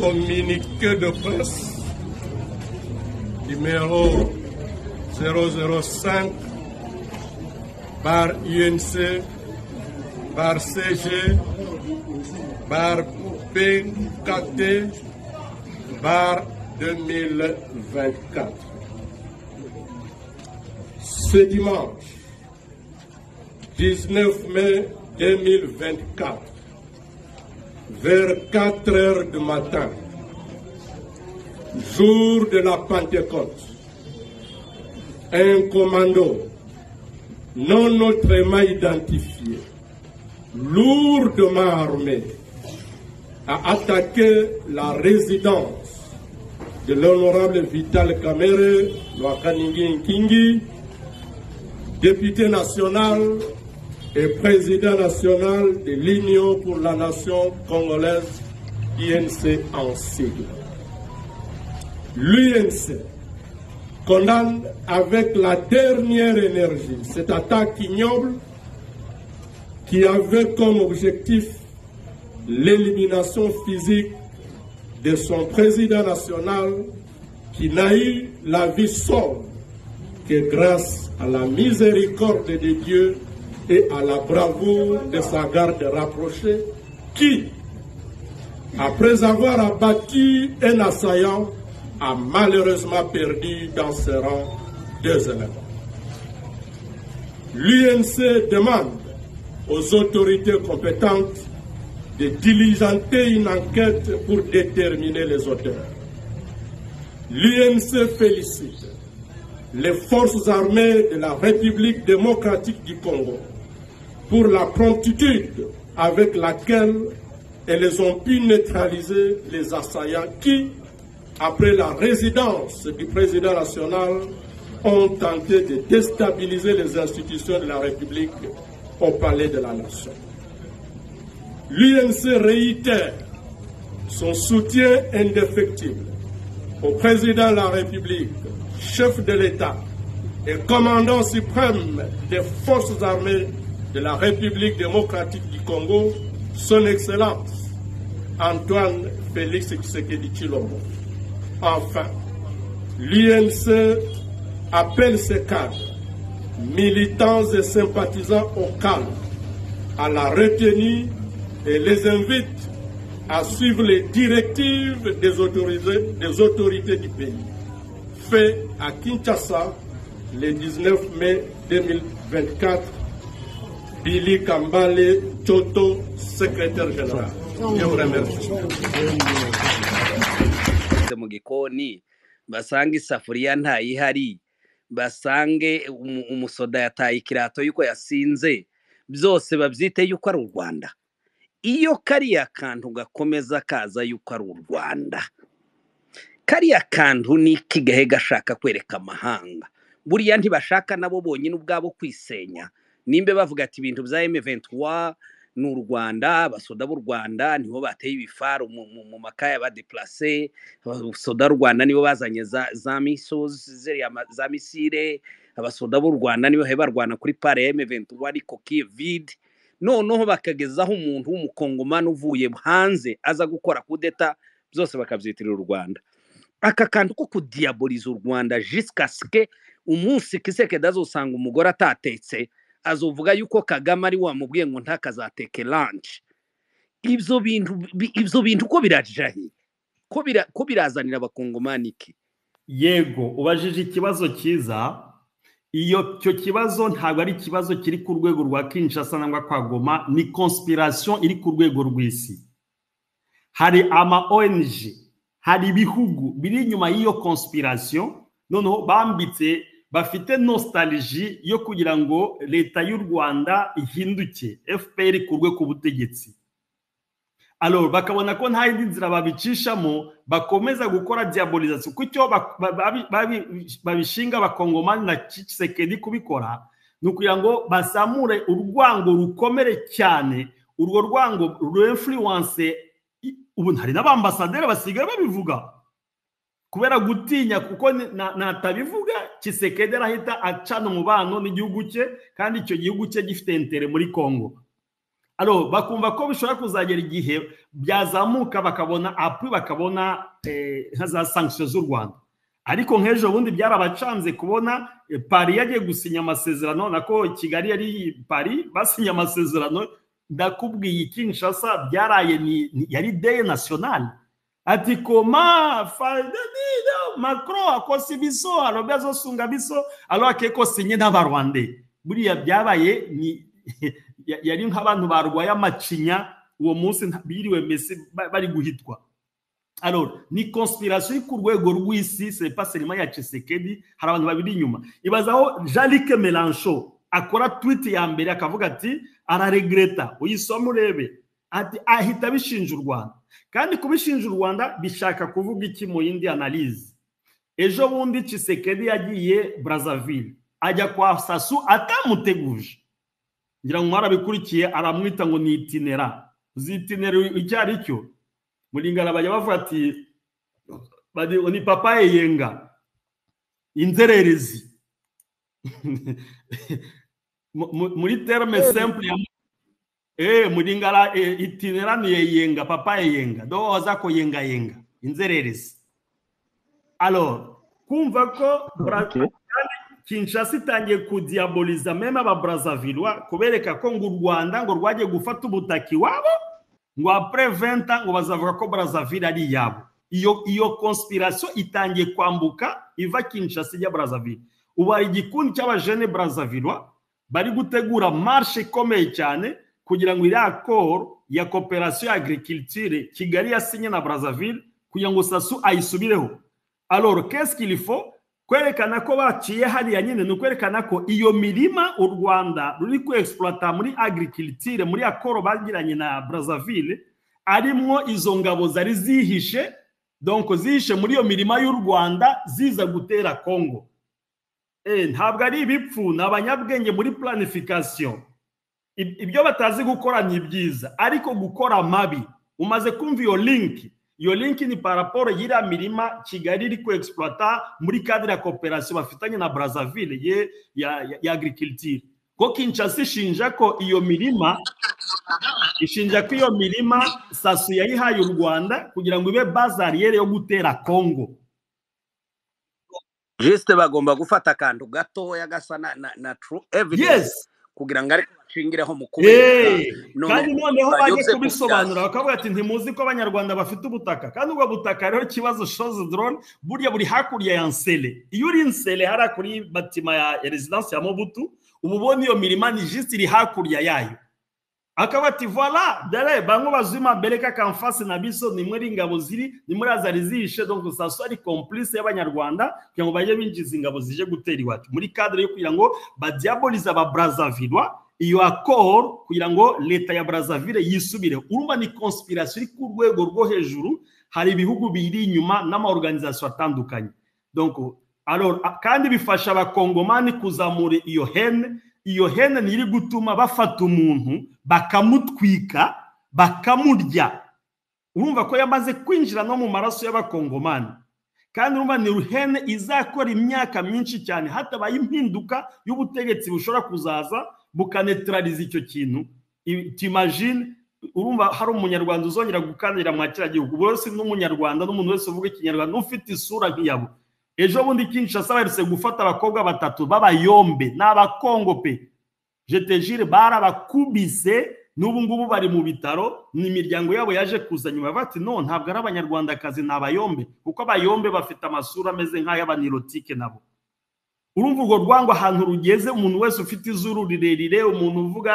communiqué de presse numéro 005 par UNC par CG par PKT par 2024. Ce dimanche 19 mai 2024, vers 4 heures du matin, jour de la Pentecôte, un commando non autrement identifié, lourdement armé, a attaqué la résidence de l'honorable Vital Kamere Loakaningin Kingi, député national et président national de l'Union pour la nation congolaise, INC en sigle. L'UNC condamne avec la dernière énergie cette attaque ignoble qui avait comme objectif l'élimination physique de son président national qui n'a eu la vie sauve que grâce à la miséricorde de Dieu et à la bravoure de sa garde rapprochée qui, après avoir abattu un assaillant, a malheureusement perdu dans ses rangs deux éléments. L'UNC demande aux autorités compétentes de diligenter une enquête pour déterminer les auteurs. L'UNC félicite les forces armées de la République démocratique du Congo pour la promptitude avec laquelle elles ont pu neutraliser les assaillants qui, après la résidence du président national, ont tenté de déstabiliser les institutions de la République au palais de la nation. L'UNC réitère son soutien indéfectible au président de la République, chef de l'État et commandant suprême des forces armées de la République démocratique du Congo, son Excellence Antoine Félix Tshisekedi Chilombo. Enfin, l'UNC appelle ses cadres, militants et sympathisants au calme, à la retenue et les invite à suivre les directives des autorités, des autorités du pays. Fait à Kinshasa le 19 mai 2024, Billy Kambale Choto, secrétaire général. Je vous remercie. mu gikoni basange isafuriya ntayihari basange umusoda yataye ikirato y'uko yasinze byose babyite y'uko ari u rwanda iyo kariya kantu gakomeza kaza y'uko ari u rwanda kariya kantu ni iki gahe gashaka kwereka amahanga buriya ntibashaka nabo bonyine ubwabo kwisenya nimba bavuga ati ibintu bya emeventuwa ni u rwanda abasoda b'u rwanda nibo bateye ibifaru mu makaya badeplase abasoda b'u rwanda nibo bazanye za misozi za misire abasoda b'u rwanda nibo barwana kuri pare ya emeventuwa ariko kivide noneho bakagezaho umuntu w'umukongomani uvuye hanze aza gukora kudeta byose bakabyitirira u rwanda aka kantu ko kudiyaboriza u rwanda jisikasike umunsi kisekeda azosanga umugore atatetse azovuga yuko kagame ari wamubwiye ngo ntakazateke lanshi ibyo bintu ibyo bintu ko birajahiye ko birazanira abakongomani iki yego ubajije ikibazo cyiza iyo icyo kibazo ntabwo ari ikibazo kiri ku rwego rwa kinshasa cyangwa kwa goma ni konspirasiyo iri ku rwego rw'isi hari ama ONG hari ibihugu biri inyuma y'iyo konspirasiyo noneho bambitse bafite nostaliji yo kugira ngo leta y'u rwanda ihinduke fpr ikurwe ku butegetsi alors bakabona ko nta yindi nzira babicishamo bakomeza gukora diabolizasiyo kuko icyo babishinga abakongomani na kisekedi kubikora ni ukugira ngo bazamure urwango rukomere cyane urwo rwango rurefuruwanse ubu hari n'abambasaderi basigaye babivuga kubera gutinya kuko natabivuga kisekedi arahita acana umubano n'igihugu cye kandi icyo gihugu cye gifite intere muri congo alo bakumva ko bishobora kuzagera igihe byazamuka bakabona apu bakabona nka za sankisiyo z'u rwanda ariko nk'ejo bundi byarabacanze kubona pari yagiye gusinya amasezerano nako kigali yari pari basinye amasezerano ndakubwiye kinshasa byaraye yari deye nasiyonali ati koma macro akosa ibiso alo azosunga biso alo akekosinye n'abarwande buriya byabaye ni yari nk'abantu barwaye amacinya uwo munsi biriwe mbese bari guhitwa alors ni conspiration ku rwego rw'isi c'est pas seulement ya Tshisekedi hari abantu babiri inyuma ibazaho Jean-Luc Mélenchon akora tweet ya mbere akavuga ati araregreta uyisoma urebe ati ahita bishinja u Rwanda kandi kubishinja u Rwanda bishaka kuvuga iki mu yindi analyse ejo bundi Tshisekedi yagiye Brazzaville ajya kwa Sassou atamuteguje ngira ngo mwarabikurikiye aramwita ngo ni itinera zitinera icyo ari cyo muringana bajya bavuga ati ni papa yeyenga inzererezi muri terme simple eh muringana itinera ni yeyenga papa yeyenga do waza ko yenga yenga inzererezi alors kumva ko kinshasa itangiye kudiaboliza meme ababrazavilwa kubereka ko ngo u rwanda ngo rwagiye gufata ubutaka iwabo ngo apure venta ngo bazavuga ko brazzaville ari iyabo iyo iyo konspirasiyo itangiye kwambuka iva kinshasa ijya brazzaville ubu hari igikundi cy'abajene brazzavilwa bari gutegura marshe ikomeye cyane kugira ngo iriya koro ya koperasiyo ya agriculture kigali yasinye na brazzaville kugira ngo sasu ayisubireho alors qu'est-ce qu'il faut kwerekana ko baciye hariya nyine ni ukwerekana ko iyo mirima u rwanda ruri kwegisipuwata muri agirikilitire muri akoro bagiranye na brazzaville arimwo izo ngabo zari zihishe donko zihishe muri iyo mirima y'u rwanda ziza gutera kongo ntabwo ari ibipfu ni abanyabwenge muri planifikasiyo ibyo batazi gukora ni byiza ariko gukora mabi umaze kumva iyo linki iyo linki ni paraporo y'iriya mirima kigali iri kwegisipuwata muri kadire ya koperasiyo bafitanye na brazzaville ye ya agirikilitire ko kinshasa ishinja ko iyo mirima ishinja ko iyo mirima sasu yayihaye u rwanda kugira ngo ibe bazariyeri yo gutera kongo jisite bagomba gufata akantu gatoya gasa na turu evidensi kugira ngo ariko bashingireho mu kubera kandi noneho bajye kubisobanura bakavuga ati ntimuzi ko abanyarwanda bafite ubutaka kandi ubwo butaka rero ikibazo shoze drone burya buri hakurya ya nsele iyo uri nsele hariya kuri batima ya rezidansi ya mobutu uba ubona iyo mirima ni jisite iri hakurya yayo akaba ati vola dore bamwe bazima bereka kamfasi na biso ni muri ingabo ziri ni muri azari zihishe donc saso ari complice y'abanyarwanda kugira ngo bajye binjiza ingabo zije gutera iwacu muri cadre yo kugira ngo badiabolize aba brazavilwa iyo akoro kugira ngo leta ya brazzaville yisubire urumva ni konspirasiyo iri ku rwego rwo hejuru hari ibihugu biri inyuma n'amaorganizasiyo atandukanye kandi bifasha abakongomani kuzamura iyo hene iyo hene ni iri gutuma bafata umuntu bakamutwika bakamurya urumva ko yamaze kwinjira no mu maraso y'abakongomani kandi urumva ni ruhene izakora imyaka myinshi cyane hatabaye impinduka y'ubutegetsi bushobora kuzaza bukanetarariza icyo kintu timajine urumva hari umunyarwanda uzongera gukandira mwa kiriya gihugu buri wese n'umunyarwanda n'umuntu wese uvuga ikinyarwanda ufite isura nk'iyabo ejo bundi kinshasa baherutse gufata abakobwa batatu b'abayombe ni abakongo pe jetejire barabakubise n'ubu ngubu bari mu bitaro ni imiryango yabo yaje kuza nyuma bati no ntabwo ari abanyarwandakazi ni abayombe kuko abayombe bafite amasura ameze nk'ay'abanirotike nabo urumva urwo rwango ahantu rugeze umuntu wese ufite izuru rirerire umuntu uvuga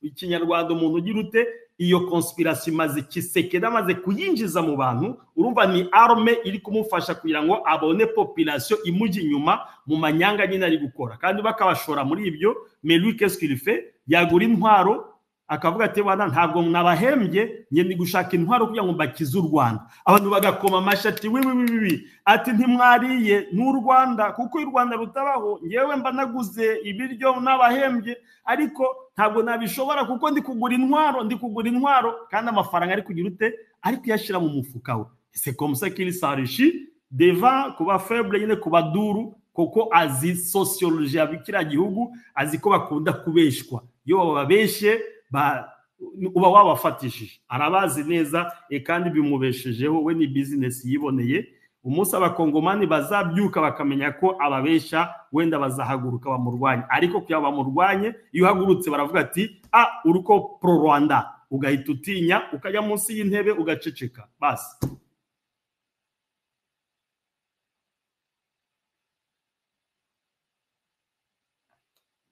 ikinyarwanda umuntu ugira ute iyo konspirasi imaze kisekera amaze kuyinjiza mu bantu urumva ni arme iri kumufasha kugira ngo abone popirasiyo imujya inyuma mu manyanga nyine ari gukora kandi bakabashora muri ibyo meru kesikirife yagura intwaro akavuga ati bana ntabwo nabahembye ngenda gushaka intwaro kugira ngo mbakize u rwanda abantu bagakoma amashyi ati wiwi wiwi ati ntimwariye n'u rwanda kuko u rwanda rutabaho ngewe mba naguze ibiryo nabahembye ariko ntabwo nabishobora kuko ndi kugura intwaro ndi kugura intwaro kandi amafaranga ari kugira ute ari kuyashyira mu mufuka we ese komusakiri sarishi deva kuba febre nyine kuba duru kuko azi sosiyoloji ya kiriya gihugu azi ko bakunda kubeshwa iyo bababeshye uba wabafatishije arabazi neza kandi bimubeshejeho we ni bizinesi yiboneye umunsi abakongomani bazabyuka bakamenya ko ababesha wenda bazahaguruka bamurwanye ariko kugira ngo bamurwanye iyo uhagurutse baravuga ati a uri ko pro rwanda ugahita utinya ukajya munsi y'intebe ugaceceka basi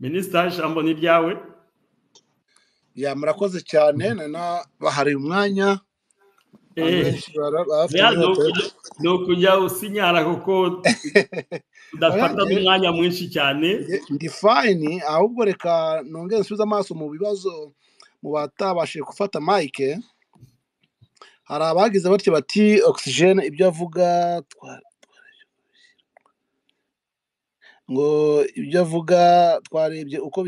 minisitari ijambo ni iryawe ya murakoze cyane bahari umwanya ni ukujya usinyara kuko udafata n'umwanya mwinshi cyane ndi fayini ahubwo reka nongere nsubize amaso mu bibazo mu batabashije gufata mayike hari abagize batyo bati ogisijene ibyo avuga ngo ibyo avuga twarebye uko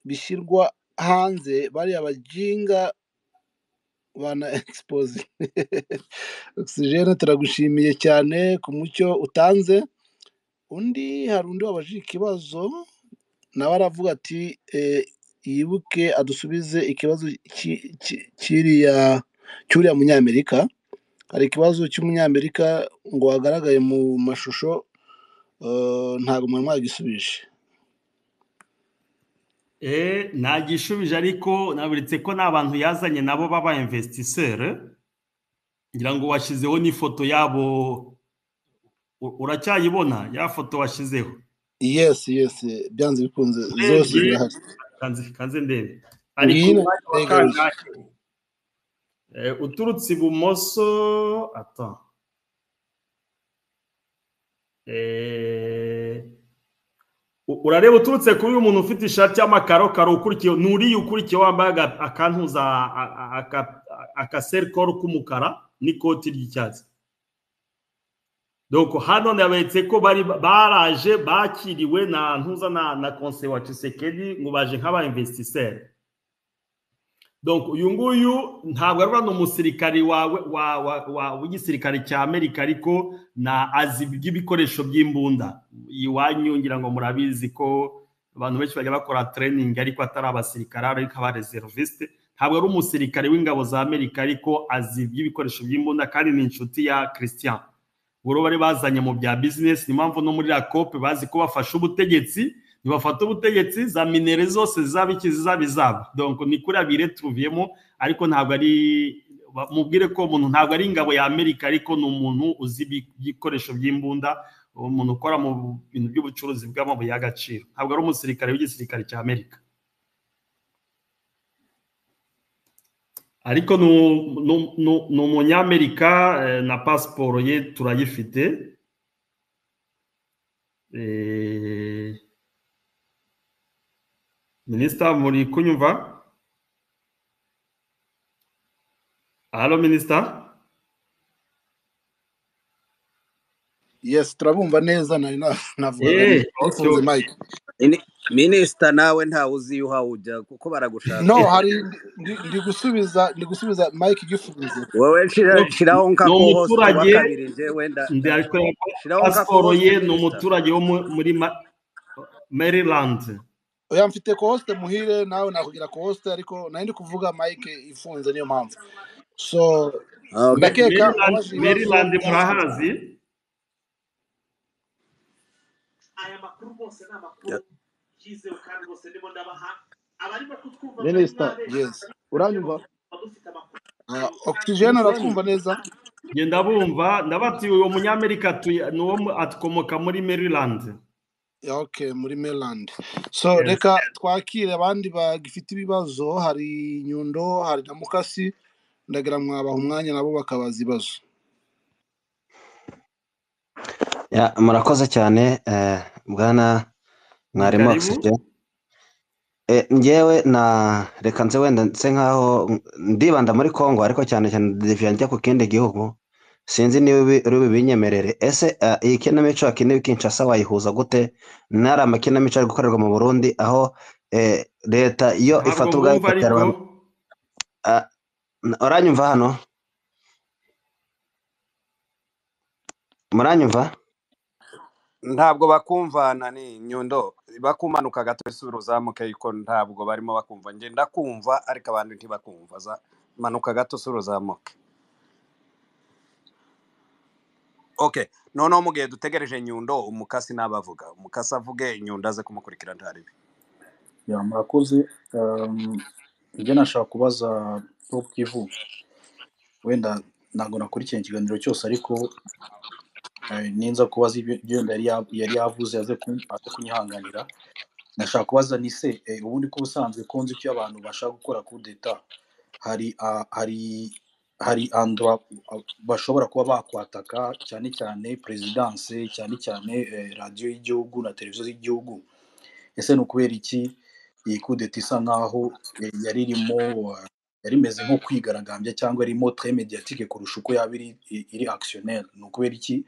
bishyirwa hanze bariya bajinga bana egisipoze ogisijene turagushimiye cyane ku mucyo utanze undi hari undi wabajije ikibazo nawe aravuga ati yibuke adusubize ikibazo cy'uriya munyamerika hari ikibazo cy'umunyamerika ngo wagaragaye mu mashusho ntabwo umuntu mwagisubije nagishubije ariko naburitse ko n'abantu yazanye nabo baba investisseri ngira ngo washyizeho n'ifoto yabo uracyayibona ya foto washyizeho yesi yesi byanze bikunze zose zirahari kanze ndebe ariko uturutse ibumoso ata urareba uturutse kuri uyu muntu ufite ishati y'amakarokaro ukurikiye uriya ukurikiye wambaye akantuza akaserikoro k'umukara n'ikoti ry'icyatsi hano ndabetse ko baraje bakiriwe na ntuza na konse wa cisekedi ngo baje nk'aba investisseri uyu nguyu ntabwo ari ni umusirikari w'igisirikare cya amerika ariko na azi by'ibikoresho by'imbunda iwanyu ngira ngo murabizi ko abantu benshi bajya bakora tereyiningi ariko atari abasirikare ariko aba reservisite ntabwo ari umusirikare w'ingabo za amerika ariko azi iby'ibikoresho by'imbunda kandi ni inshuti ya christian ubwo bari bazanye mu bya bizinesi ni impamvu no muri rakope bazi ko bafashe ubutegetsi ntibafata ubutegetsi za minere zose zaba iki zaba izaba donko ni kuri abire tuviyemo ariko ntabwo ari mubwire ko umuntu ntabwo ari ingabo ya amerika ariko ni umuntu uzi ibikoresho by'imbunda umuntu ukora mu bintu by'ubucuruzi bw'amabuye y'agaciro ntabwo ari umusirikare w'igisirikare cya amerika ariko ni umunyamerika na pasiporo ye turayifite minisita muri kunyumva halo minisita yesi turabumva neza nari navuga minisita nawe ntawe uzi uhawe ujya kuko baragushaka no hari ndi gusubiza ndi gusubiza mike igifunze wowe shiraho nka ko hose kabiri je wenda pasiporo ye ni umuturage wo muri maryland oya mfite kohosite muhire nawe nakugira kohosite ariko nari ndi kuvuga mike ifunze niyo mpamvu so ndakeka maryland murahazi aya makuru rwose ni amakuru yizewe kandi rwose ndimo ndabaha abarimo kutwumva minisita yesi uranyumva ogisijeni aratwumva neza ngenda bumva ndabati uwo munyamerika ni uwo atwomoka muri maryland ok muri maryland so reka twakire abandi bagifite ibibazo hari nyundo hari na mukasi ndagira mwabaha umwanya nabo bakabaza ibibazo murakoze cyane bwana mwarimu ogisije ngewe na reka nze wenda nse nkaho ndibanda muri congo ariko cyane cyane diviya njya ku kindi gihugu sinzi niba uri binyemerere ese iyi kinamico akenewe kinshasa wayihuza gute ntari amakinamico ari gukorerwa mu burundi aho leta iyo ifata ubwayo ikaterwa uranyumva hano muranyumva ntabwo bakumvana ni nyundo bakumanuka gato isura uzamuke ariko ntabwo barimo bakumva njye ndakumva ariko abandi ntibakumva za manuka gato isura uzamuke okay noneho mu gihe dutegereje nyundo umukasi n'abavuga umukasi avuge nyundo aze kumukurikira ntaribi Ya, murakoze Um, ibyo nashaka kubaza bo bw'ivu wenda ntabwo nakurikiye ikiganiro cyose ariko eh, ninza kubaza ibyo ibyo yenda yari ya- yari yavuze aze kun- aze kunyihanganira nashaka kubaza ni se eh, ubundi ko ubusanzwe ko nzi icyo abantu bashaka gukora coup d'etat hari ah, hari hari andu bashobora kuba bakwataka cyane cyane perezidanse cyane cyane eh, radiyo y'igihugu na televiziyo z'igihugu ese ni ukubera iki iyi kudeta isa nkaho eh, yari irimo eh, yari imeze nko kwigaragambya cyangwa irimo tre mediatique kurusha uko yaba iri, iri actionnaire ni ukubera iki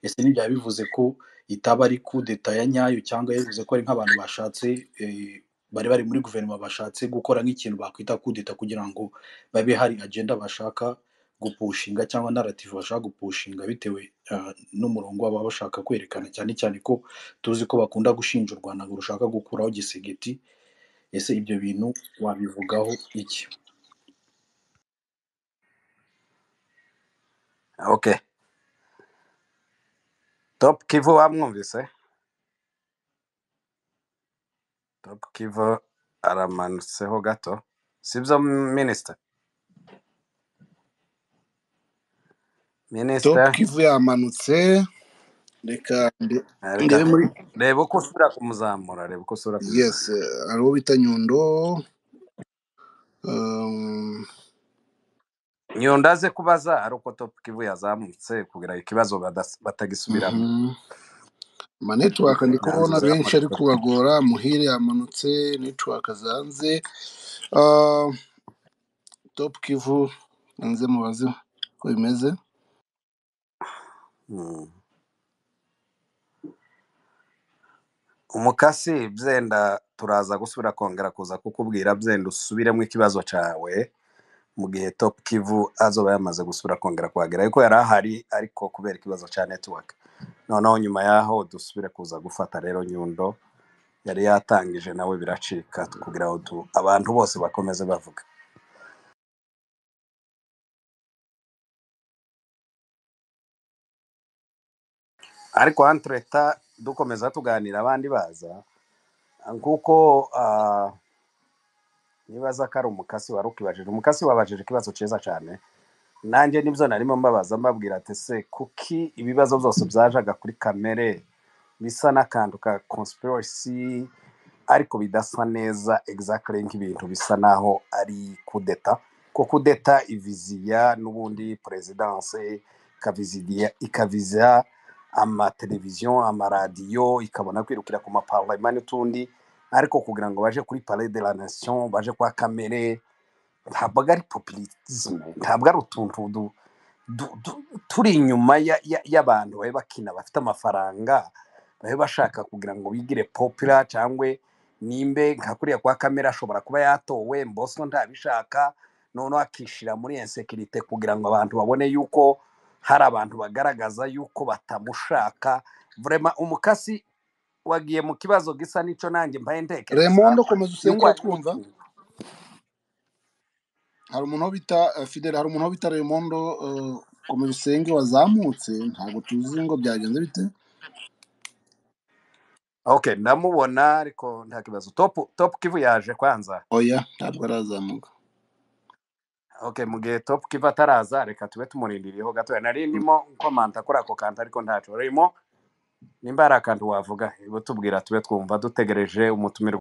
ese ntibyaba bivuze ko itaba ari kudeta ya nyayo cyangwa yavuze ko ari nk'abantu bashatse eh, bari bari muri guverinoma bashatse gukora nk'ikintu bakwita kudeta kugira ngo babe hari agenda bashaka gupushinga cyangwa narrative bashaka gupushinga bitewe eh, n'umurongo baba bashaka kwerekana cyane cyane ko tuzi ko bakunda gushinja u rwanda ngo rushaka gukuraho gisegeti ese ibyo bintu wabivugaho iki okay top kivu wamwumvise top kivu aramanutseho gato sibyo minisita top minisita kivu yamanutse reka nde- reka ndebe muri reba uko usubira kumuzamura reba uko usubira yes kumuzamura eh, hari uwo bita nyundo um, nyundo aze kubaza ari uko top kivu yazamutse kugira ikibazo badas- batagisubiramo mhm. amanetiwaka ndi kubona yanzuza benshi ari amatora kubagora muhire yamanutse netiwaka zanze Ah, top kivu nanze mubaze ko bimeze Mm. umukasi byenda turaza gusubira kongera kuza kukubwira byenda usubiremo ikibazo cyawe mu gihe top kivu azoba yamaze gusubira kongera kuhagera ariko yari ahari ariko kubera ikibazo cya network noneho nyuma y'aho dusubire kuza gufata rero nyundo yari yatangije nawe biracika kugira ngo tu- abantu bose bakomeze bavuga ariko hano leta dukomeza tuganira abandi baza kuko ah, nibaza ko ari umukasi wari ukibajije umukasi wabajije ikibazo cyiza cyane nanjye nibyo narimo mbabaza mbabwira ati se kuki ibibazo byose byajaga kuri kamere bisa n'akantu ka conspiracy ariko bidasa neza exactly nk'ibintu bisa naho ari kudeta ko kudeta iviziya n'ubundi perezidanse ikaviziya ikaviza amateleviziyo amaradiyo ikabona kwirukira ku maparlema n'utundi ariko kugira ngo baje kuri palais de la nation baje kwa kamere ntabwo ari populisme ntabwo ari utuntu du- du- du- turi inyuma ya- ya- y'abantu babe bakina bafite amafaranga babe bashaka kugira ngo bigire popula cyangwa nimbe nka kuriya kwa kamera ashobora kuba yatowe mboso ntabishaka noneho akishira muri insekirite kugira ngo abantu babone yuko hari abantu bagaragaza yuko batamushaka vrema umukasi wagiye mu kibazo gisa n'icyo nanjye mbaye ntekereza remondo komeza yuko harimo usenge uratwumva utuntu hari umuntu wo bita eh, fidele hari umuntu wo bita remondo eh, komeza usenge wazamutse ntabwo tuzi ngo byagenze bite Okay, ndamubona ariko nta kibazo. Top Top Kivu yaje kwanza. oya ntabwo arazamuka Okay, mu gihe Top Kivu ataraza reka tube tumurindiriyeho gato. Nari ndimo nkomanta kuri ako kantu ariko ntacyo rimo. Nimba ari akantu wavuga, ibo tubwira tube twumva dutegereje umutumire